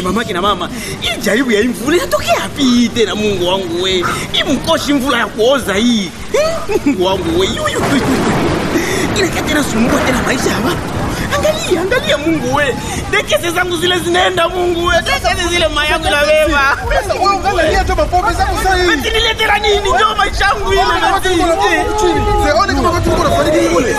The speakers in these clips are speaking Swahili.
mamake na mama hii jaribu ya hii mvula inatokea wapi tena mungu wangu we hii mkoshi mvula ya kuoza hii Eh, mungu wangu we yuyu inakia tena sumbua tena maisha ya watu angalia angalia mungu we dekese zangu zile zinaenda mungu we dekese zile mayangu na beba Sasa wewe ungalia tu mapombe zako sasa hivi. Betiniletera nini njo maisha yangu ile Ona kama tuko na mambo chini. Sione kama watu wako nafariki kule.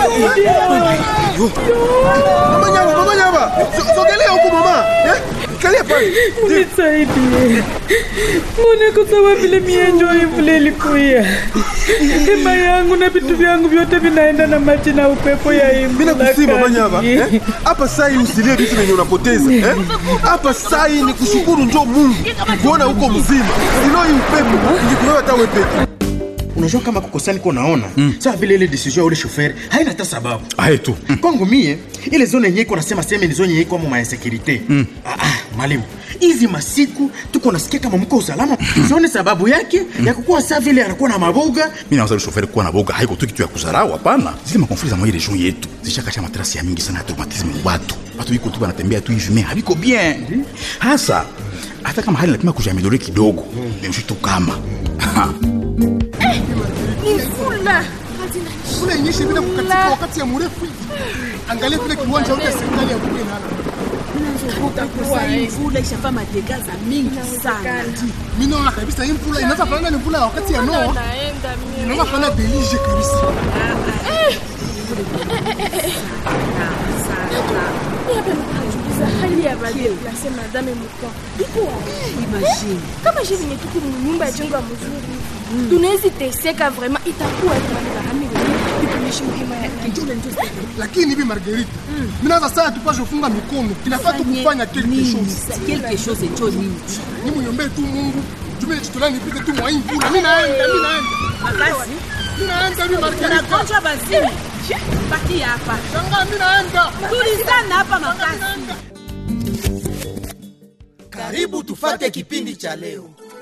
Mama nyama, mama nyama. So- Sogelea huko mama. Eh? Kalia pale. Nisaidie. Mbona kwa sababu vile mienjo vile ilikuya. Hema yangu na vitu vyangu vyote vinaenda na maji na upepo ya hii Mimi mvula nakusii mama nyama. kali. Eh? Hapa sai usilie vitu vyenye unapoteza. Eh? Hapa sai ni kushukuru njoo Mungu. Kuona huko mzima. Sino hii upepo ingekuwa hata wewe peke. unajua kama kukosa niko naona mm. sawa vile ile decision ya ule shoferi haina hata sababu aye tu mm. kwangu mie ile zone yenye iko nasema seme ni zone yenye iko ama mainsekurite mm. ah, ah, mwalimu hizi masiku tuko nasikia kama mko usalama sione sababu yake ya kukuwa saa vile anakuwa na maboga mi nawaza ule shoferi kuwa na boga haiko tu kitu ya kuzarau hapana zile makonfli za mwa region yetu zishakasha matrasi ya mingi sana ya traumatisme mu batu batu iko tu banatembea tu hivi me haviko bien hasa hata kama hali napima kujiameliore kidogo memshi tu kama Mvula. Kule inyeshe bila kukatika wakati ya mrefu hivi. Angalia vile kiwanja yote ya serikali ya Buge nalo. Utakuwa hii mvula ishafaa madega mingi sana. Mimi naona kabisa hii mvula inaweza fanana ni mvula ya wakati ya Noa. Inaweza fanana delige kabisa. hali ya badeplase madame mukwa iko wapi? kama je venye tuku munyumba ya jengo ya mzuri tunawezi teseka vraiment itakuwa tuangarami ikuishi muhima ya kijule njo Lakini hivi Margarita, mimi naanza saa tupashe kufunga mikono. Kinafaa tu kufanya quelque chose. quelque chose njo nini Ni muombe tu Mungu. Jume chitolani nipite tu mwa hii mvula. Mimi naenda, mimi naenda. basi Mimi naenda mimi Margarita. tunagonjwa bazimi baki hapa Shangaa mimi naenda. tulizana hapa makasi Karibu tufate kipindi cha leo.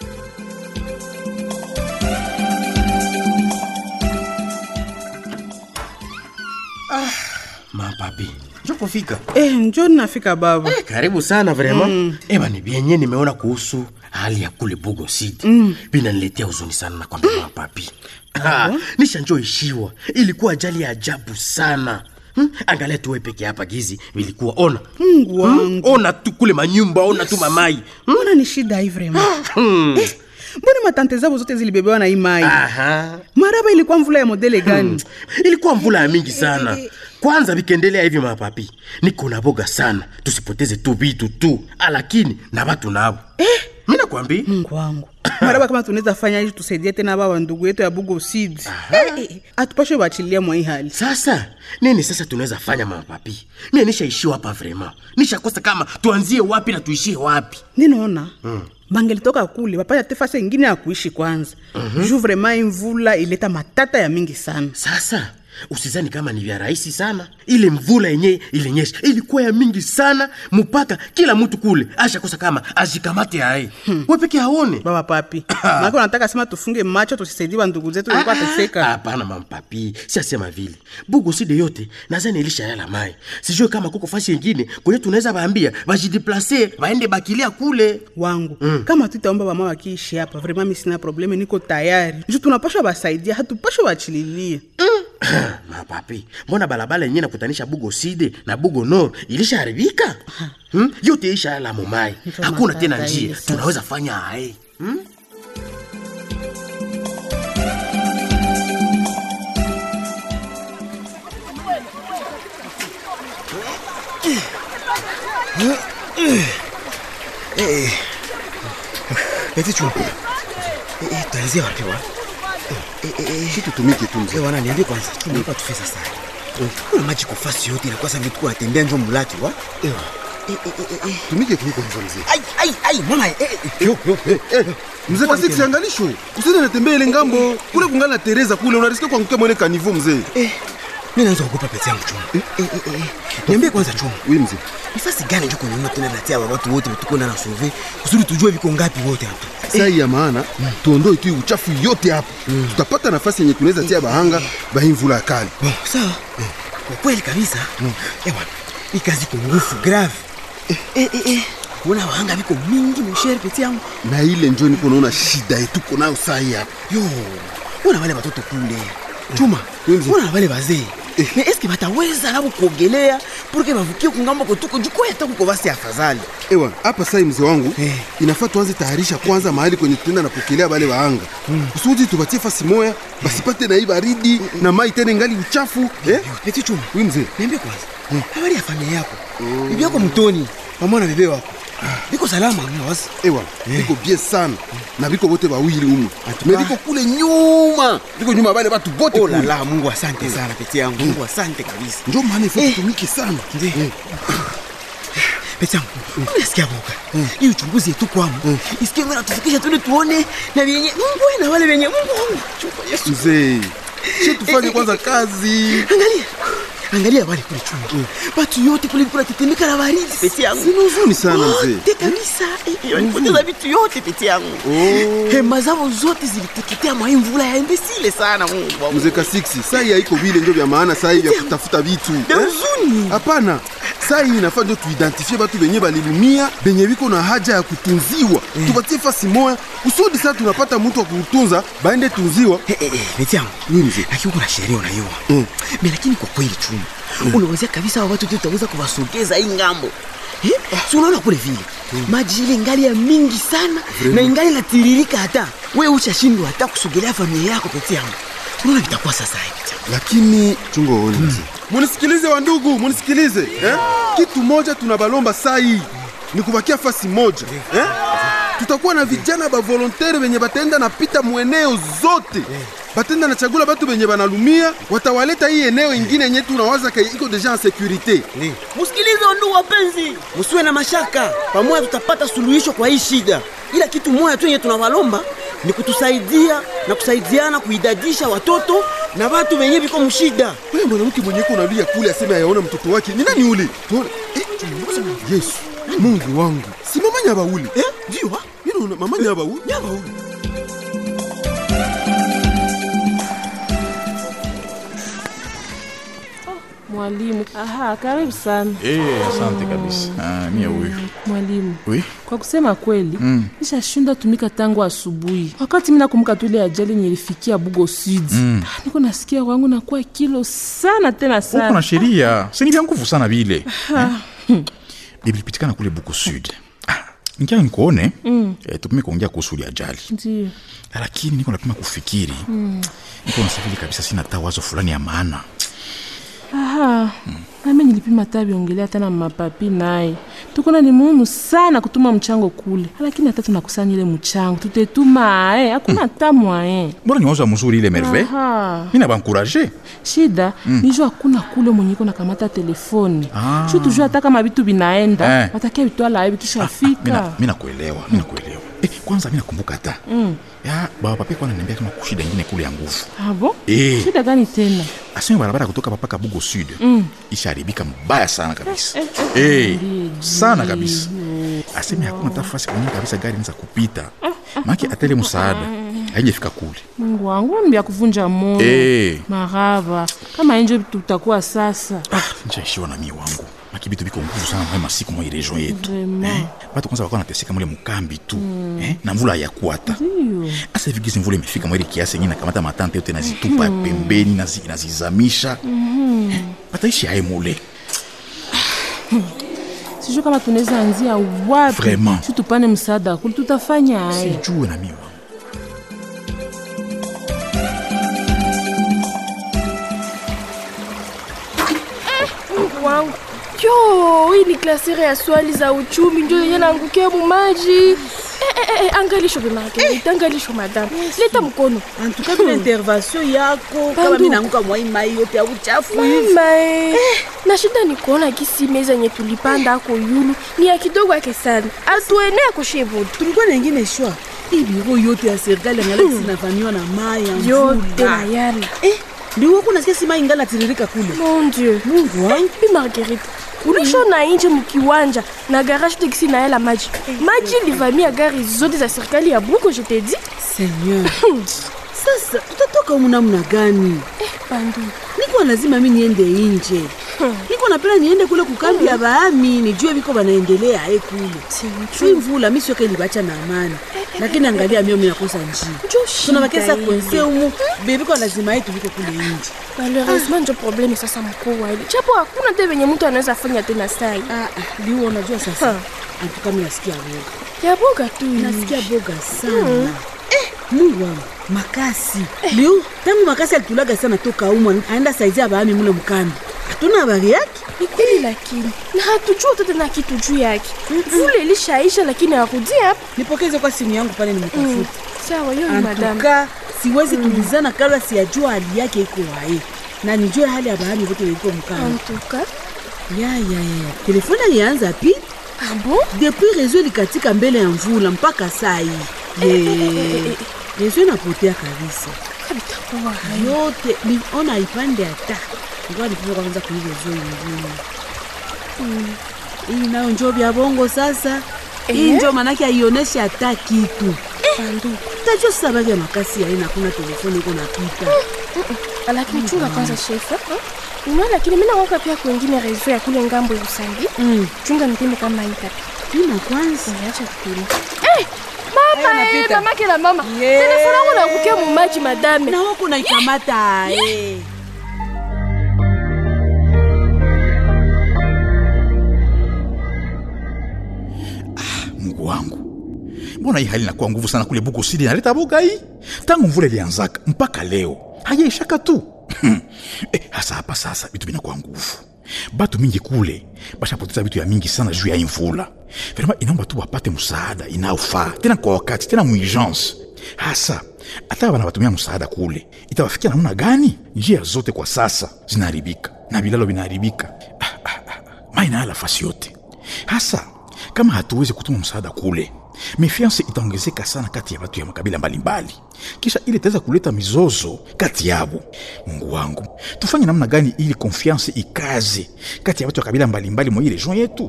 mapapi njokufika Eh, njo nafika baba. Eh, karibu sana vrema mm. eba ni vyenye nimeona kuhusu hali ya kule bugo city mm. vinaniletea huzuni sana nakwambia mm. mapapi ah, nishanjoishiwa ilikuwa ajali ya ajabu sana Hmm? angalia tuwe peke hapa gizi vilikuwa ona Mungu wangu. ona tu kule manyumba ona tu mamai Mbona ni shida hii vrema? Eh, mbona matante zabo zote zilibebewa na hii mai? Aha. Maraba ilikuwa mvula ya modele gani? ilikuwa mvula ya mingi sana kwanza vikiendelea hivi mapapi niko na boga sana tusipoteze tu vitu tu lakini na watu nabo eh? mi nakwambi Mungu wangu. Maraba kama tunaweza fanya hivi tusaidie tena baba ndugu yetu ya Bugo Seed. Eh, eh, atupashe bachilia mwa hii hali. sasa nini sasa tunaweza fanya mapapi mie nishaishiwa hapa vrema nishakosa kama tuanzie wapi na tuishie wapi Ninaona mm. bangelitoka kule wapata te fasi ingine ya kuishi kwanza mm-hmm. juu vrema hii mvula ileta matata ya mingi sana. sasa usizani kama ni vya rahisi sana ile mvula yenye ilinyesha ilikuwa ya mingi sana mpaka kila mtu kule ashakosa kama ajikamate aye hmm. we peke aone Baba papi. Maana unataka sema tufunge macho tusisaidie bandugu zetu walikuwa Ah, ah, teseka. hapana mampapi siasema vile bugu side yote nazani ilishayala mai sijue kama kuko fasi yengine kwenye tunaweza baambia bajideplase baende bakilia kule wangu mm. kama tutaomba bama wakiishi hapa vrema mi sina probleme niko tayari juu tunapashwa basaidia hatupashwa wachililie mapapi mbona balabala yenyewe nakutanisha bugo side na bugo nor ilishaharibika hmm? yote ishayala mumai Ndio hakuna matata tena ile njia sasa. tunaweza fanya aye hmm? Eti chumba. Eh, eh, tuanzie wapi wa? Eh, eh, eh. Kitu tumike tu mzee. Eh, wana niambie kwanza, chumba hapa tufesa sana. Kuna maji kwa fasi yote na kwa sababu tuko natembea njo mulaki wa? Eh, eh, eh, eh, eh. Tumike tu kwanza mzee. Ai, ai, ai, mama, eh, eh, eh. Yo, yo, eh, eh. Mzee kasi kiangalisho. Usende natembea ile ngambo. Kule kungana na Teresa kule unarisikia kuangukia mwele kanivo mzee. Eh, mimi naanza kuogopa pete yangu chumba. Eh, eh, eh, eh. Niambie kwanza chumba. Oui mzee. Nafasi gani njo kwenye tena natia wa watu wote tuko na sauve. Kusudi tujue viko ngapi wote hapa. Saa hii ya maana tuondoe tu uchafu yote hapa. Tutapata nafasi yenye tunaweza tia bahanga bahi mvula ya kali. Bon, sawa. Kwa kweli kabisa. Eh bwana, hii kazi iko ngufu grave. Eh, eh, eh. kuona wahanga viko mingi moshere peti yangu na ile njo niko naona shida yetuko nayo sai hapa yo ona wale watoto kule chuma ona na wale wazee me eske bataweza nabo kuogelea purke bavukie kungambo kotuko jukoya hata kuko basi afadhali ewa hapa sai mzee wangu inafaa tuanze tayarisha kwanza mahali kwenye tutaenda napokelea bale waanga kusudi tubatie fasi moya basipate na hii baridi na mai tena ingali uchafu eh? peti chuma wi mzee niambie kwanza habari ya familia yako bibi yako mtoni pamoja na bebe wako biko salama mwazi ewa biko bie sana na biko bote bawili umu me biko kule nyuma biko nyuma bale batu bote oh la kule la mungu asante sana peti yangu mungu asante kabisa njo maana ifo tutumike sana Ndiyo. peti yangu unasikia boka hii uchunguzi yetu kwamu isikie ngana tufikisha tuli tuone na vyenye mungu na wale wenye mungu wangu Chukua yesu mzee she tufanye kwanza kazi angalia angalia wale kule chungu batu yote kule kuna tetemeka na baridi peti yangu Sina huzuni sana, mzee. Wote kabisa Eh, walipoteza vitu yote peti yangu hema zao zote ziliteketea mwa hii mvula ya imbesile sana mungu wangu mzee kasiksi sai haiko vile njo vya maana sai vya kutafuta vitu Vya eh? huzuni. hapana sai inafaa njo tuidentifie batu benye balilumia benye biko na haja ya kutunziwa tubatie fasi moya kusudi saa tunapata mtu wa kutunza baende tunziwa Eh, eh, eh, peti yangu Wi mzee lakini kuna sheria unaiwa Mm. me lakini kwa kweli chuma unawazia kabisa hao watu tutaweza kuwasogeza hii ngambo Eh, si unaona kule vile maji ile ingali ya mingi sana na ingali natiririka hata we ushashindwa hata kusogelea familia yako peti yangu unaona vitakuwa sasa hivi peti yangu. lakini chungo uone mzee munisikilize wa ndugu munisikilize eh? kitu moja tunabalomba sai ni kubakia fasi moja eh? tutakuwa na vijana bavolontere benye bataenda na pita mweneo zote batenda na chagula batu benye banalumia watawaleta hii eneo ingine yenye tunawaza ka iko deja en securite Msikilize ndugu wapenzi, msiwe na mashaka, pamoja tutapata suluhisho kwa hii shida. Ila kitu moja tu yenye tunawalomba ni kutusaidia na kusaidiana kuidadisha watoto na watu wenye viko mshida. ule mwanamke mwenye iko nalia kule aseme ayaona mtoto wake ni nani ule tuone eh, yesu mungu wangu si mama nyaba ule Eh, ndio wa? Yule mama nyaba ule Nyama huyu. Mwalimu, aha, karibu sana Eh, asante kabisa. Ah, mie huyu. mwalimu. Oui. Kwa kusema kweli mm. nishashinda tumika tangu asubuhi, wakati mi nakumbuka tu ile ajali nilifikia Bugo Sud mm. niko nasikia wangu nakuwa kilo sana tena Uko na sana. sheria. Si ni vya nguvu sana vile. Eh? Bilipitikana kule Buko Sud. Ah, Nikia nikuone eh, tupime kuongea kuhusu ile ajali. Ndio Lakini niko napima kufikiri. Niko nasafiri kabisa sina hata wazo fulani ya maana. aha nami nilipima hata viongelea tena mapapi naye tukona ni muhimu sana kutuma mchango kule, lakini hata tunakusanya ile mchango tutetuma ae, hakuna hata mwae. Mbona ni wazo mzuri ile Merve? Aha. Mimi nabankuraje. shida mm. nijo hakuna kule mwenye iko nakamata telefoni Ah. shu tujua hata kama vitu vinaenda Eh. watakia vitwala aye vikishafika Mimi nakuelewa, mimi nakuelewa. Eh, kwanza mimi nakumbuka hata. Ya baba pape kwa ananiambia kama kushida ingine kule ya nguvu. abo Eh. shida gani tena Asema barabara kutoka papa Kabugo Sud ishaharibika mbaya sana kabisa. Eh, sana kabisa. Asema hakuna tafasi kwenye kabisa gari inaweza kupita. Maki atele msaada. Haijafika kule. mungu wangu ni vya kuvunja moyo Eh. marava kama enjo tutakuwa sasa Nishaishiwa na mimi wangu. Maki bitu biko nguvu sana mwa masiku mwa hii region yetu. Vraiment. Batu kwanza wakawa nateseka mule mkambi tu. Eh, na mvula hayakuata. Ndio. Asa hivi gizi mvula imefika mwili kiasi yenyewe nakamata matante yote nazitupa pembeni nazi, nazizamisha. Eh, Pataishi aye mule. sijui kama tunaweza anzia wapi Vraiment. shu tupane msaada kuli tutafanya aye Sijue na mimi wangu. Mungu wangu yo hii ni klasere ya swali za uchumi njo yenye naangukia mumaji eh, eh, eh, angalisho bemargarita angalisho madame leta mkono antuka vile intervention yako kama Bandu. mi naanguka mwa hii mai yote ya uchafu hivi mama eh. na shida ni kuona kisi meza yenye tulipanda ako yulu ni ya kidogo yake sana atuenea kushevudu tulikuwa na ingine shwa hii biro yote ya serikali angalaki sinavamiwa na mai ya yote mvula. na yana Eh, ndio wako nasikia si mai ingali natiririka kule mon dieu mungu wangu bi margarita ulishona nje mkiwanja na garage tekisi na yala maji maji livamia gari zote za serikali ya buko je te dis seigneur sasa tutatoka humu namna gani bandu nikuwa lazima mi niende inje niko napenda niende kule kukambi ya baami nijue viko banaendelea aye kule shui mvula mi siweke libacha na amani lakini angalia mio mi nakosa njia tunabakesa ile. kwense umu bebiko lazima yetu viko kule nje malheureusement njo probleme sasa mkubwa ile japo hakuna te venye mtu anaweza fanya tena sai liu unajua sasa antuka mi nasikia boga ya boga tu nasikia boga sana eh, mungu wangu makasi liu tangu makasi alitulaga sana toka umwa aenda saizi ya baami mule mkambi hatuna habari yake ni kweli lakini na hatujua hata tena kitu juu yake vule ilishaisha lakini arudi hapa nipokeze kwa simu yangu pale nimtafuta sawa hiyo ni madame antuka siwezi tulizana kabla siyajua hali yake iko wae na nijue hali ya bahami vote veliko mkambi antuka ya ya ya telefone alianza pi abo depuis reseau likatika mbele ya mvula mpaka saa hii ye reseau inapotea kabisa kabitakuwa yote niona ipande hata ngoa nipime kwanza kui reseau ingine hii nayo njo vya bongo sasa hii Eh? njo manake aioneshe hata kitu Bandu. tajua sasa bagi ya makasi yaina hakuna telefoni iko napita lakini chunga kwanza shefe unaona lakini mina waka pia kwengine rezo ya kule ngambo ya usangi chunga nipime kama itapi pima kwanza acha kupima Eh, mama Aya, eh, napita. mamake na mama Yeah. telefoni yangu nakukia mumaji madame na wako naikamata eh. mungu wangu mbona hii hali inakuwa nguvu sana kule buko sidi naleta boga hii tangu mvula ilianzaka mpaka leo hajaishaka tu eh, hasa hapa sasa vitu vinakuwa nguvu batu mingi kule bashapoteza vitu ya mingi sana juu ya hii mvula vrema inaomba tu wapate msaada inaofaa tena kwa wakati tena muurgence hasa hata bana batumia msaada kule itawafikia namna gani njia zote kwa sasa zinaharibika na vilalo vinaharibika ah, ah, ah, mai naala fasi yote hasa kama hatuwezi kutuma msaada kule mefiance itaongezeka sana kati ya watu ya makabila mbalimbali kisha ili itaweza kuleta mizozo kati yabo mungu wangu tufanye namna gani ili konfiance ikaze kati ya watu wa kabila mbalimbali mwa hii region yetu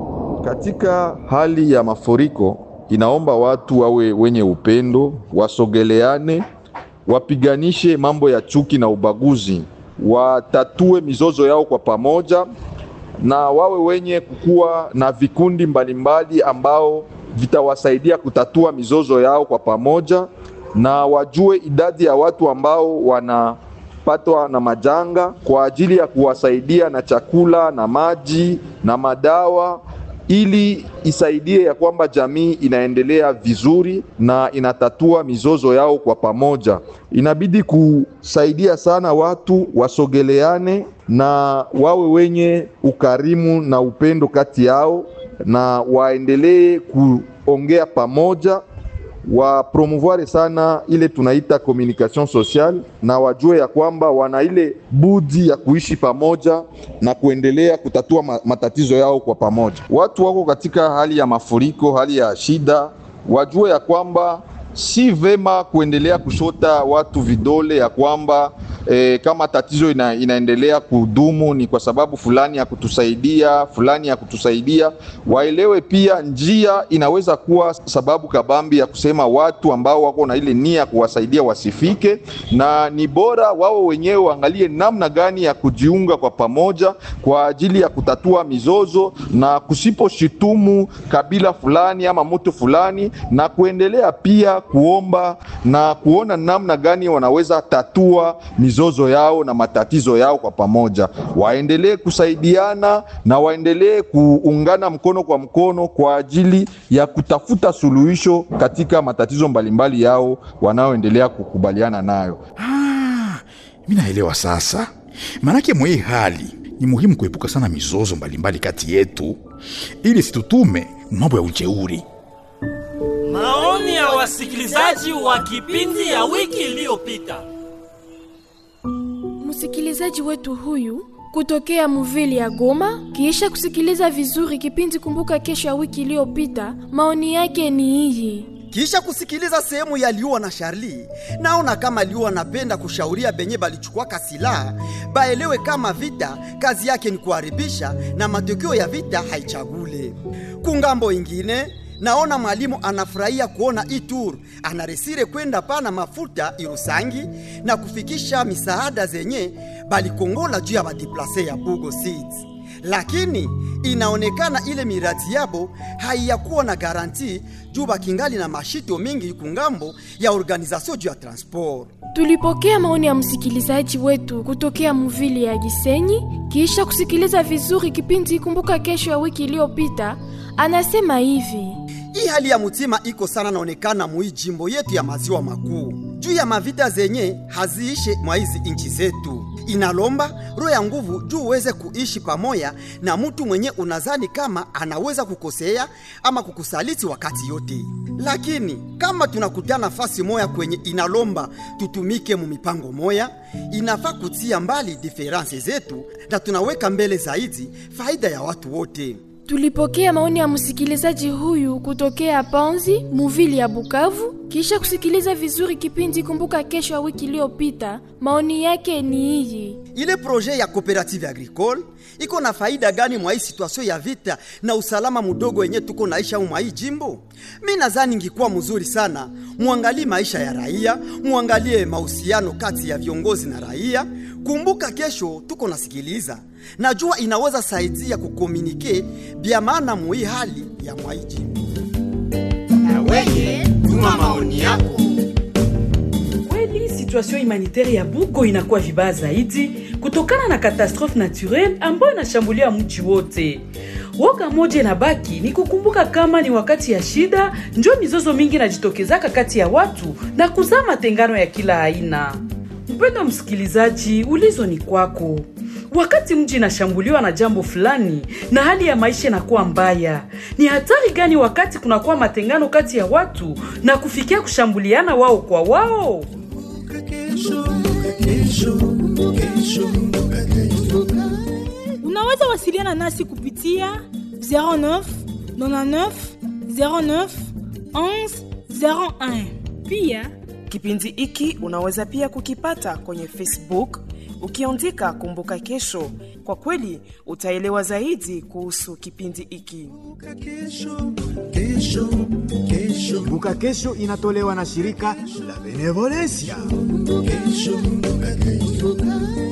Katika hali ya mafuriko inaomba watu wawe wenye upendo, wasogeleane, wapiganishe mambo ya chuki na ubaguzi, watatue mizozo yao kwa pamoja na wawe wenye kukuwa na vikundi mbalimbali ambao vitawasaidia kutatua mizozo yao kwa pamoja, na wajue idadi ya watu ambao wanapatwa na majanga kwa ajili ya kuwasaidia na chakula na maji na madawa ili isaidie ya kwamba jamii inaendelea vizuri na inatatua mizozo yao kwa pamoja. Inabidi kusaidia sana watu wasogeleane na wawe wenye ukarimu na upendo kati yao na waendelee kuongea pamoja wapromouvoir sana ile tunaita communication sociale na wajue ya kwamba wana ile budi ya kuishi pamoja na kuendelea kutatua ma- matatizo yao kwa pamoja. Watu wako katika hali ya mafuriko, hali ya shida, wajue ya kwamba si vema kuendelea kushota watu vidole ya kwamba e, kama tatizo ina, inaendelea kudumu ni kwa sababu fulani ya kutusaidia fulani ya kutusaidia. Waelewe pia njia inaweza kuwa sababu kabambi ya kusema watu ambao wako na ile nia ya kuwasaidia wasifike, na ni bora wao wenyewe waangalie namna gani ya kujiunga kwa pamoja kwa ajili ya kutatua mizozo na kusiposhitumu kabila fulani ama mtu fulani, na kuendelea pia kuomba na kuona namna gani wanaweza tatua mizozo yao na matatizo yao kwa pamoja. Waendelee kusaidiana na waendelee kuungana mkono kwa mkono kwa ajili ya kutafuta suluhisho katika matatizo mbalimbali yao wanaoendelea kukubaliana nayo. mi naelewa sasa maanake mwa hii hali ni muhimu kuepuka sana mizozo mbalimbali kati yetu ili situtume mambo ya ujeuri Maoni ya wasikilizaji wa kipindi ya wiki iliyopita. msikilizaji wetu huyu kutokea muvili ya Goma, kiisha kusikiliza vizuri kipindi Kumbuka Kesho ya wiki iliyopita, maoni yake ni hii. kisha kusikiliza sehemu ya liua na Charlie, naona kama liua anapenda kushauria benye balichukwaka silaha baelewe kama vita kazi yake ni kuharibisha na matokeo ya vita haichagule. Kungambo ingine naona mwalimu anafurahia kuona hii tour anaresire kwenda pana mafuta irusangi na kufikisha misaada zenye balikongola juu ya badiplase ya bugo seeds lakini inaonekana ile miradi yabo haiyakuwa na garanti juu bakingali na mashito mingi kungambo ya organizasyon juu ya transport Tulipokea maoni ya msikilizaji wetu kutokea muvili ya Gisenyi kisha kusikiliza vizuri kipindi Kumbuka Kesho ya wiki iliyopita. Anasema hivi: hii hali ya mutima iko sana naonekana mui jimbo yetu ya maziwa makuu juu ya mavita zenye haziishe mwa hizi nchi zetu inalomba roho ya nguvu juu uweze kuishi pamoja na mtu mwenye unazani kama anaweza kukosea ama kukusaliti wakati yote lakini kama tunakutana nafasi moya kwenye inalomba tutumike mu mipango moya inafaa kutia mbali diferanse zetu na tunaweka mbele zaidi faida ya watu wote Tulipokea maoni ya msikilizaji huyu kutokea Panzi, muvili ya Bukavu. Kisha kusikiliza vizuri kipindi Kumbuka Kesho ya wiki iliyopita, maoni yake ni hii. ile proje ya cooperative agricole iko na faida gani mwa hii situation ya vita na usalama mudogo wenye tuko naisha mwa hii jimbo? Mi nadhani ingikuwa mzuri sana muangalie maisha ya raia, muangalie mahusiano kati ya viongozi na raia. Kumbuka kesho tuko nasikiliza, najua inaweza saidia kukomunike bya maana muhii hali ya mwa hii jimbo. Weye, tuma maoni yako. kweli situation humanitaire ya bugo inakuwa vibaya zaidi kutokana na katastrofe naturelle ambayo inashambulia mji wote woga moja inabaki ni kukumbuka kama ni wakati ya shida njo mizozo mingi inajitokezaka kati ya watu na kuzaa matengano ya kila aina mpendo msikilizaji ulizo ni kwako wakati mji inashambuliwa na jambo fulani na hali ya maisha inakuwa mbaya ni hatari gani wakati kunakuwa matengano kati ya watu na kufikia kushambuliana wao kwa wao unaweza wasiliana nasi kupitia 09 99 09 11 01 pia kipindi hiki unaweza pia kukipata kwenye facebook ukiandika kumbuka kesho kwa kweli utaelewa zaidi kuhusu kipindi hiki Kumbuka Kesho inatolewa na shirika la Benevolencia. Kesho, kumbuka kesho.